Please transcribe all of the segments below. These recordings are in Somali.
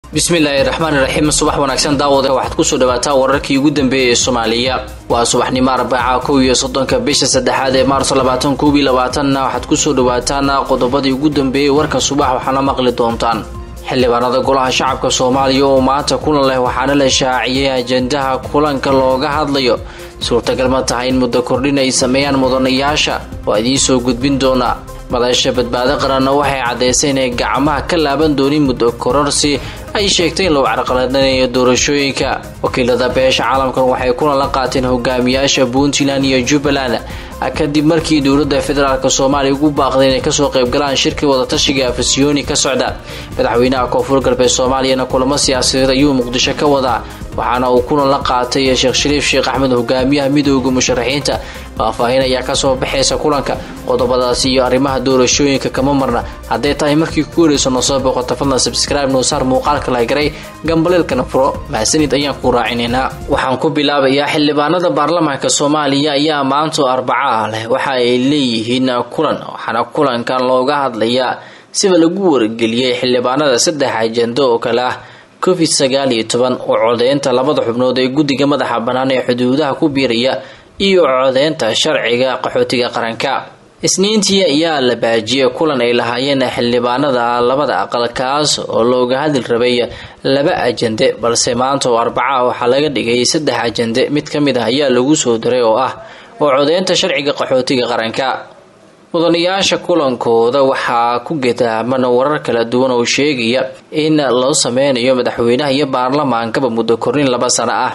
bismillaahi raxmaani raxiim subax wanaagsan daawada waxaad kusoo dhawaataa wararkii ugu dambeeyay ee soomaaliya waa subaxnimo arbaaca kow iyo soddonka bisha saddexaad ee maarso labaatan koob iyo labaatanna waxaad kusoo dhawaataan qodobadii ugu dambeeyey warka subax waxaana maqli doontaan xildhibaanada golaha shacabka soomaaliya oo maanta kulan leh waxaana la shaaciyey ajendaha kulanka looga hadlayo suurtagal ma tahay in muddo kordhin ay sameeyaan mudanayaasha waa idiin soo gudbin doonaa madasha badbaado qaranna waxay caddaysay inay gacmaha ka laaban doonin muddo kororsi ay sheegtay in lagu carqaladanayo doorashooyinka wakiilada beesha caalamkan waxay kulan la qaateen hogaamiyaasha puntland iyo jubbaland kadib markii dowladda federaalk soomaaliya ugu baaqday inay kasoo qaybgalaan shirkii wadatashiga afasyooni ka socda madaxweynaha koonfur galbeed soomaaliyana kulamo siyaasadeed ayuu muqdisho ka wadaa waxaana uu kulan la qaatay sheekh shariif sheekh axmed hogaamiyaha midooda musharaxiinta faahfaahin ayaa kasoo baxaysa kulanka qodobadaasi iyo arrimaha doorashooyinka kama marna hadday tahay markii ku wareyso noo soo boqota fadlan sabscribe noo saar muuqaalka lahgaray gambaleelkana furo mahadsanid ayaan ku raacinaynaa waxaan ku bilaabayaa xildhibaanada baarlamaanka soomaaliya ayaa maanto arbaca leh waxa ay leeyihiin kulan waxaana kulankan looga hadlayaa sida lagu wargeliyey xildhibaanada saddex ajendo oo kale ah covid sagaal iyo toban oo codeynta labada xubnood ee guddiga madaxa bannaan ee xuduudaha ku biiraya iyo codeynta sharciga qaxootiga qaranka isniintii ayaa la baajiyey kulan ay lahaayeen xildhibaanada labada aqal kaas oo looga hadli rabay laba ajende balse maanta oo arbaca waxaa laga dhigay saddex ajende mid ka mid ah ayaa lagu soo diray oo ah oo codeynta sharciga qaxootiga qaranka mudanayaasha kulankooda waxaa ku gedaaman warar kala duwan oo sheegaya in loo sameynayo madaxweynaha iyo baarlamaankaba muddo kornin laba sano ah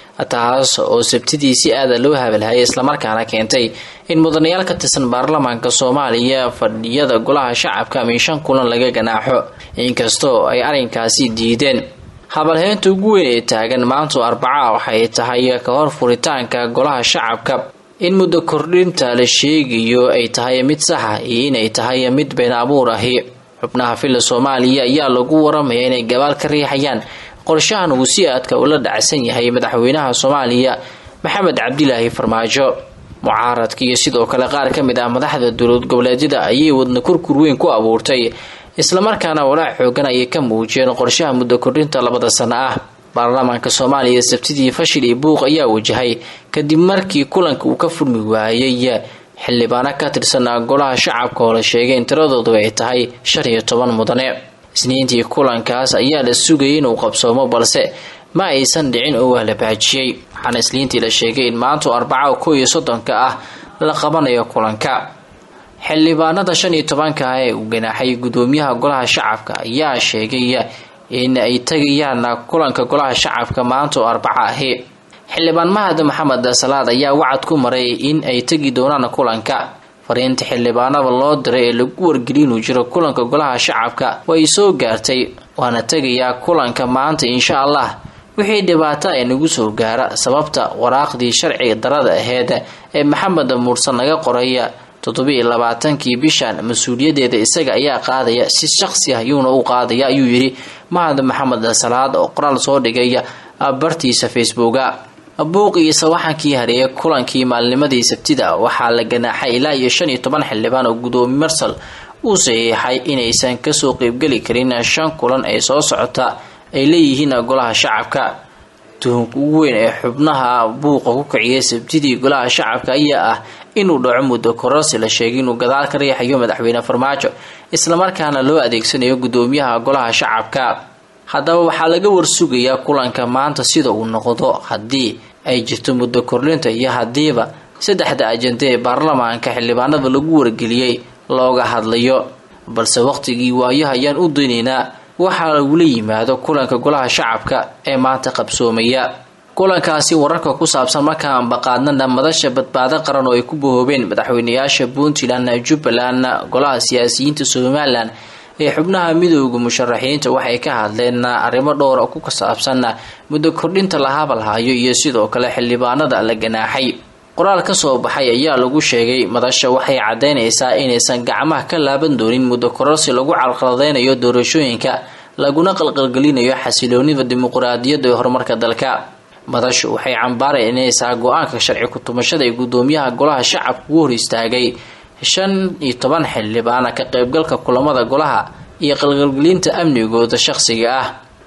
taas oo sabtidii si aada loo habalhayay islamarkaana keentay in mudanayaal ka tirsan baarlamaanka soomaaliya fadhiyada golaha shacabka min shan kulan laga ganaaxo inkastoo ay arrinkaasi diideen habalheynta ugu weyn ee taagan maanto arbaca waxay tahay ka hor furitaanka golaha shacabka in muddo kordhinta la sheegayo ay tahay mid saxa iyo inay tahay mid been abuur ahi xubnaha filla soomaaliya ayaa lagu waramaya inay gabaal ka riixayaan qorshahan uu si aadka ula dhacsan yahay madaxweynaha soomaaliya maxamed cabdilaahi farmaajo mucaaradka iyo sidoo kale qaar ka mid ah madaxda dowlad goboleedyada ayay wadna kurkur weyn ku abuurtay islamarkaana walaac xoogan ayay ka muujiyeen qorshaha muddo kordhinta labada sano ah baarlamaanka soomaaliya sabtidii fashil iyo buuq ayaa wajahay kadib markii kulanka uu ka furmi waayay xildhibaano ka tirsan golaha shacabka oo la sheegay in tiradoodu ay tahay shan iyo toban mudane isniintii kulankaas ayaa la sugayay inuu qabsoomo balse ma aysan dhicin oo waa la baajiyey waxaana isniintii la sheegay in maanta arbaca kow iyo soddonka ah la qabanayo kulanka xildhibaanada shan iyo tobanka ah ee uu ganaaxay gudoomiyaha golaha shacabka ayaa sheegay in ay tagayaan kulanka golaha shacabka maanta oo arbaca ahi xildhibaan mahad maxamed salaad ayaa wacad ku maray in ay tegi doonaan kulanka fariinta xildhibaanada loo diray ee lagu wargeliy inuu jiro kulanka golaha shacabka way soo gaartay waana tegayaa kulanka maanta insha allah wixii dhibaato ay nagu soo gaara sababta waraaqdii sharci darada aheyd ee maxamed muursan laga qoraya toddobiiyo labaatankii bishan mas-uuliyadeeda isaga ayaa qaadaya si shaqsi ah yuuna u qaadaya ayuu yidhi mahad maxamed salaad oo qoraal soo dhigay bartiisa facebooka buuq iyo sawaxankii hareeyay kulankii maalnimadii sabtida waxaa la ganaaxay ilaa iyo shan iyo toban xildhibaan oo gudoomiye marsal uu saxiixay inaysan kasoo qeybgeli karin shan kulan ee soo socota ay leeyihiin golaha shacabka tuhunka ugu weyn ee xubnaha buuqa ku kiciyay sabtidii golaha shacabka ayaa ah inuu dhaco muddo kororsi la sheegay inuu gadaal ka riixayo madaxweyne farmaajo islamarkaana loo adeegsanayo gudoomiyaha golaha shacabka haddaba waxaa laga warsugayaa kulanka maanta sida uu noqdo haddii ay jirto muddo kordhinta iyo haddiiba saddexda ajende ee baarlamaanka xildhibaanada lagu wargeliyey looga hadlayo balse waqtigii waayaha ayaan u daynaynaa waxaa lagula yimaado kulanka golaha shacabka ee maanta qabsoomaya kulankaasi wararka ku saabsan markaan baqaadnana madasha badbaado qaran oo ay ku bahoobeen madaxweynayaasha puntland jubbaland golaha siyaasiyiinta somalilan ee xubnaha midooda musharaxiinta waxay ka hadleen arrimo dhowra ku saabsan muddo kordhinta la habalhayo iyo sidoo kale xildhibaanada la ganaaxay qoraal ka soo baxay ayaa lagu sheegay madasha waxay caddaynaysaa inaysan gacmaha ka laaban doonin muddo kororsi lagu calqaladeynayo doorashooyinka laguna qalqalgelinayo xasiloonida dimuquraadiyadda ee horumarka dalka madashu waxay cambaaraynaysaa go-aanka sharci ku-tumashada ee gudoomiyaha golaha shacabka ugu hor istaagay shan iyo toban xildhibaana ka qaybgalka kulamada golaha iyo qalqalgelinta amnigooda shaqsiga ah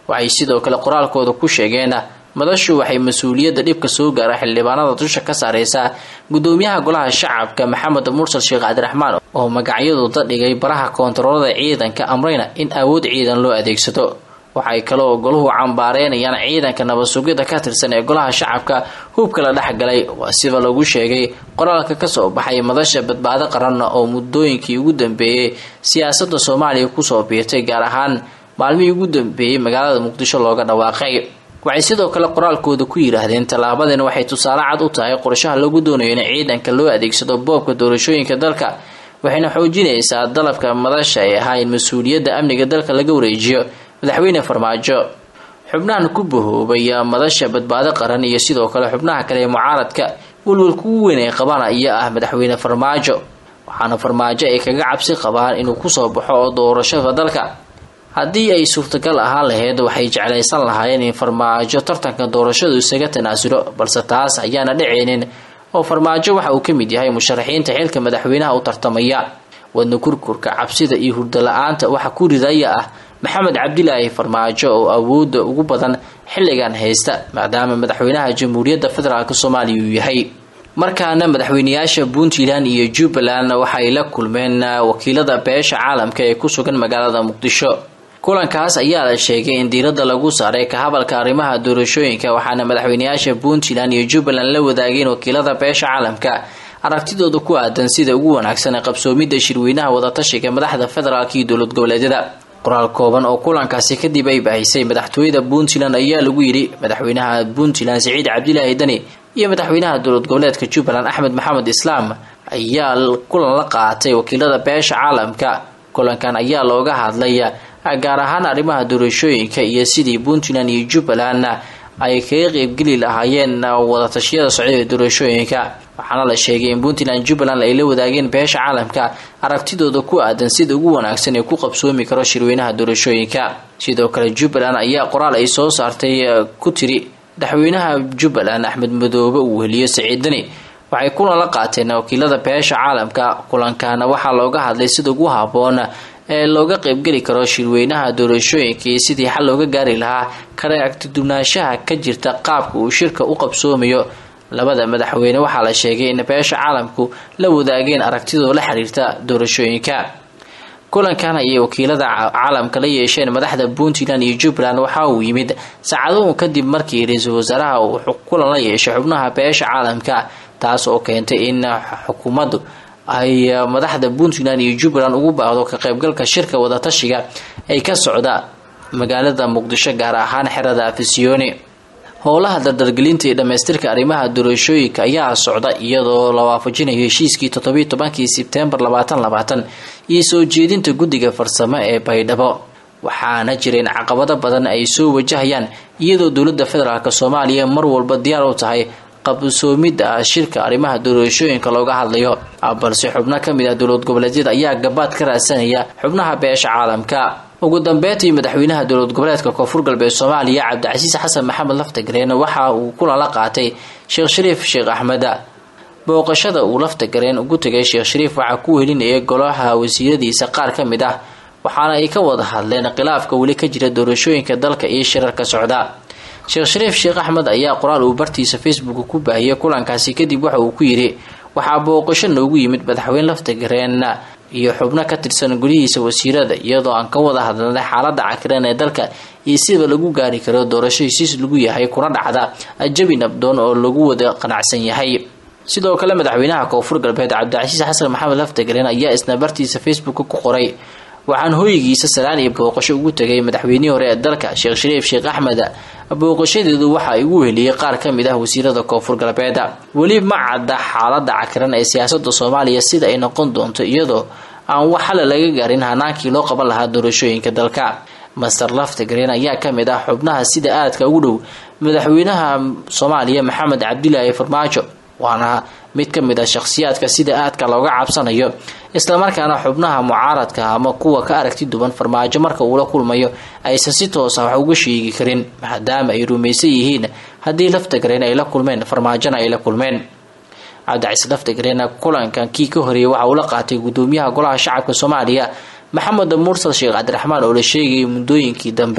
waxay sidoo kale qoraalkooda ku sheegeen madashu waxay mas-uuliyadda dhibka soo gaara xildhibaanada dusha ka saareysaa gudoomiyaha golaha shacabka maxamed mursal sheekh cabdiraxmaan oo magacyadooda dhigay baraha koontaroolada ciidanka amrayna in awood ciidan loo adeegsado waxay kaloo goluhu cambaareynayaan ciidanka nabad-sugidda ka tirsan ee golaha shacabka hubka la dhexgalay waa sida lagu sheegay qoraalka kasoo baxay madasha badbaado qaran oo muddooyinkii ugu dambeeyey siyaasada soomaaliya kusoo biirtay gaar ahaan maalmihii ugu dambeeyey magaalada muqdisho looga dhawaaqay waxay sidoo kale qoraalkooda ku yidhaahdeen tallaabadan waxay tusaale cad u tahay qorshaha lagu doonayo in ciidanka loo adeegsado boobka doorashooyinka dalka waxayna xoojinaysaa dalabka madasha ee ahaa in mas-uuliyadda amniga dalka laga wareejiyo madaxweyne farmaajo xubnahan ku bahoobay madasha badbaado qaran iyo sidoo kale xubnaha kale ee mucaaradka welwalka ugu weyn ay qabaan ayaa ah madaxweyne farmaajo waxaana farmaajo ay kaga cabsi qabaan inuu kusoo baxo oo doorashada dalka haddii ay suurtagal ahaan lahayd waxay jeclaysan lahaayeen in farmaajo tartanka doorashadu isaga tanaasulo balse taas ayaana dhaceynin oo farmaajo waxa uu ka mid yahay musharaxiinta xilka madaxweynaha u tartamaya wadna kurkurka cabsida iyo hurdo la-aanta waxa ku ridaya ah maxamed cabdilaahi farmaajo oo awooda ugu badan xilligan haysta maadaama madaxweynaha jamhuuriyadda federaalk soomaaliya uu yahay markaana madaxweyneyaasha puntland iyo jubbaland waxay la kulmeen wakiilada beesha caalamka ee ku sugan magaalada muqdisho kulankaas ayaa la sheegay in diiradda lagu saaray ka hadalka arrimaha doorashooyinka waxaana madaxweyneyaasha puntland iyo jubbaland la wadaageen wakiilada beesha caalamka aragtidooda ku aadan sida ugu wanaagsan ee qabsoomidda shirweynaha wadatashiga madaxda federaalk iyo dowlad goboleedyada qoraal kooban oo kulankaasi kadib ay bahisay madaxtooyada puntland ayaa lagu yidhi madaxweynaha puntland siciid cabdilaahi dani iyo madaxweynaha dowlad goboleedka jubbaland axmed maxamed islaam ayaa kulan la qaatay wakiilada beesha caalamka kulankan ayaa looga hadlay gaar ahaan arrimaha doorashooyinka iyo sidii puntland iyo jubbaland ay kaga qeybgeli lahaayeen wadatashyada socda ee doorashooyinka waxaana la sheegay in puntland jubbaland ay la wadaageen beesha caalamka aragtidooda ku aadan sida ugu wanaagsan ee ku qabsoomi karo shirweynaha doorashooyinka sidoo kale jubbaland ayaa qoraal ay soo saartay ku tiri madaxweynaha jubbaland axmed madoobe uu weheliyo siciid dani waxay kulan la qaateen wakiilada beesha caalamka kulankana waxaa looga hadlay sida ugu haboon ee looga qeybgeli karo shirweynaha doorashooyinka iyo sidii xal looga gaari lahaa kala agtidubnaanshaha ka jirta qaabka uu shirka u qabsoomayo labada madaxweyne waxaa la sheegay in beesha caalamku la wadaageen aragtidoo la xiriirta doorashooyinka kulankan ayay wakiilada caalamka la yeesheen madaxda puntland iyo jubbaland waxa uu yimid saacaduhu kadib markii ra-iisul wasaaraha uu kulan la yeeshay xubnaha beesha caalamka taas oo keentay in xukuumaddu ay madaxda puntland iyo jubbaland ugu baahdo ka qaybgalka shirka wadatashiga ay ka socda magaalada muqdisho gaar ahaan xerada afisiyoni howlaha dardargelinta iyo dhamaystirka arrimaha doorashooyinka ayaa socda iyadoo la waafajinayo heshiiskii toddobiy tobankii sebtembar labaatan labaatan iyo soo jeedinta guddiga farsamo ee baydhabo waxaana jireen caqabado badan ay soo wajahayaan iyadoo dowladda federaalk soomaaliya mar walba diyaar u tahay qabsoomidda shirka arrimaha doorashooyinka looga hadlayo balse xubno kamid ah dowlad goboleedyada ayaa gabaad ka raadsanaya xubnaha beesha caalamka ugu dambeyntii madaxweynaha dowlad goboleedka koonfur galbeed soomaaliya cabdicasiis xasan maxamed laftagareen waxa uu kulan la qaatay sheekh shariif sheekh axmed booqashada uu laftagareen ugu tegay sheekh shariif waxaa ku welinayay golaha wasiiradiisa qaar ka mid ah waxaana ay ka wada hadleen khilaafka weli ka jira doorashooyinka dalka iyo shirarka socda sheekh shariif sheekh axmed ayaa qoraal uu bartiisa facebook ku baahiyay kulankaasi kadib waxa uu ku yidhi waxaa booqasho noogu yimid madaxweyne laftagareen iyo xubno ka tirsan golihiisa wasiirada iyadoo aan ka wada hadlanay xaalada cakiran ee dalka iyo sida lagu gaari karo doorasho hesiis lagu yahay kuna dhacda jabi nabdoon oo lagu wada qanacsan yahay sidoo kale madaxweynaha koonfur galbeed cabdicasiis xasan maxamed laftagareen ayaa isna bartiisa facebook ku qoray waxaan hooyigiisa salaan iyo booqasho ugu tegay madaxweynihii hore ee dalka sheekh shariif sheekh axmed booqashadeedu waxa igu heliyey qaar ka mid ah wasiirada koonfur galbeed weli ma cadda xaalada cakiran ee siyaasada soomaaliya sida ay noqon doonto iyadoo aan wax xala laga gaarin hanaankii loo qaban lahaa doorashooyinka dalka master laftagareen ayaa kamid ah xubnaha sida aadka ugu dhow madaxweynaha soomaaliya maxamed cabdilaahi farmaajo waana mid ka mid ah shakhsiyaadka sida aadka looga cabsanayo islamarkaana xubnaha mucaaradka ama kuwa ka aragti duwan farmaajo marka uula kulmayo aysan si toosa wax uga sheegi karin maadaama ay rumaysan yihiin haddii laftagareen ay la kulmeen farmaajona ay la kulmeen cabdicasiis laftagareen kulankan kii ka horeeyay waxa uu la qaatay gudoomiyaha golaha shacabka soomaaliya maxamed mursal sheekh cabdiraxmaan oo la sheegayay muddooyinkii dambe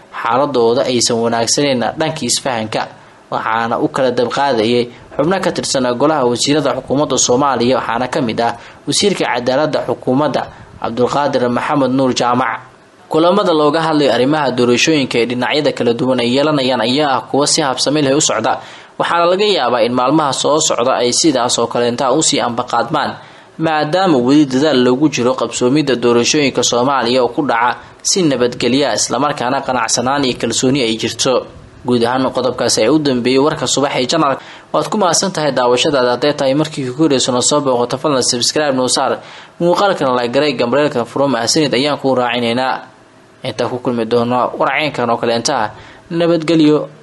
xaaladooda aysan wanaagsaneyn dhanka isfahanka waxaana u kala dabqaadayay xubno ka tirsan golaha wasiirada xukuumadda soomaaliya waxaana ka mid ah wasiirka cadaalada xukuumadda cabdulqaadir maxamed nuur jaamac kulamada looga hadlayo arrimaha doorashooyinka ee dhinacyada kala duwan ay yeelanayaan ayaa ah kuwa si habsami leh u socda waxaana laga yaabaa in maalmaha soo socda ay sidaas oo kaleentaa usii ambaqaadmaan maadaama weli dadaal loogu jiro qabsoomidda doorashooyinka soomaaliya oo ku dhaca si nabadgelya islamarkaana qanacsanaan iyo kalsooni ay jirto guud ahaan qodobkaasi ay u dambeeyey warka subax ee janal waad ku mahadsan tahay daawashadaada hadday tahay markii ku horeysano soo booqoto fadlan sabscribe noosaar muuqaalkana lagaray gambreelka furo mahadsanid ayaan kuu raacinaynaa intaa ku kulmi doono warcaynkan oo kaleentaa nabadgelyo